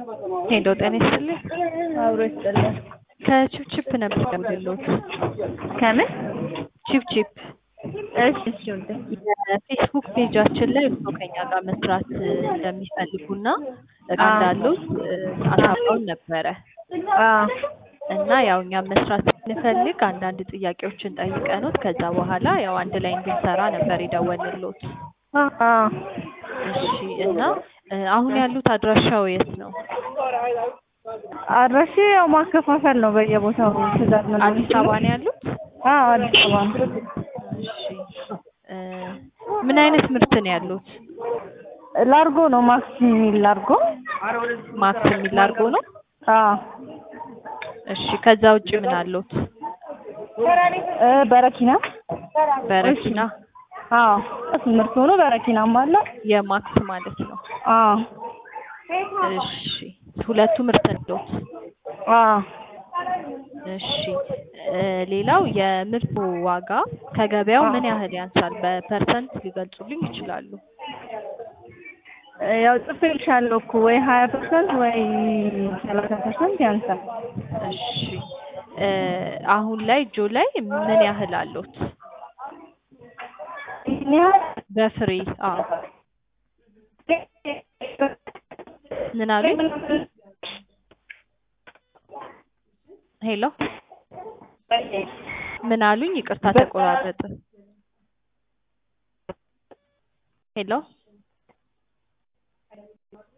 ሄሎ ጤና ይስጥልኝ። አብሮ ይስጥልን። ከቺፕቺፕ ነበር የምደውልልዎት። ከምን? ቺፕቺፕ እሺ እሺ ውዴ። የፌስቡክ ፔጃችን ላይ እርስዎ ከኛ ጋር መስራት እንደሚፈልጉና እቃ እንዳሉት አሳውቀውን ነበረ አዎ እና ያው እኛም መስራት ስንፈልግ አንዳንድ ጥያቄዎችን ጠይቀኖት ከዛ በኋላ ያው አንድ ላይ እንድንሰራ ነበር የደወልንልዎት። አዎ እሺ እና አሁን ያሉት አድራሻው የት ነው? አድራሻ ያው ማከፋፈል ነው በየቦታው ትእዛዝ ምን አዲስ አበባ ነው ያሉት? አዎ አዲስ አበባ ነው። እሺ እ ምን አይነት ምርት ነው ያሉት? ላርጎ ነው ማክስ የሚል ላርጎ። ማክስ የሚል ላርጎ ነው? አዎ እሺ ከዛ ውጭ ምን አሉት? እ በረኪና በረኪና አዎ ምርት ሆኖ በረኪናም አለ። የማክስ ማለት ነው። አዎ እሺ ሁለቱ ምርት አሉት? አዎ እሺ እ ሌላው የምርቱ ዋጋ ከገበያው ምን ያህል ያንሳል? በፐርሰንት ሊገልጹልኝ ይችላሉ? ያው ጽፌልሻለሁ እኮ ወይ ሀያ ፐርሰንት ወይ ሰላሳ ፐርሰንት ያንሳል። እሺ እ አሁን ላይ እጆ ላይ ምን ያህል አሉት? ይህን ያህል በፍሬ አዎ ምን አሉኝ? ሄሎ ምን አሉኝ? ይቅርታ ተቆራረጠ። ሄሎ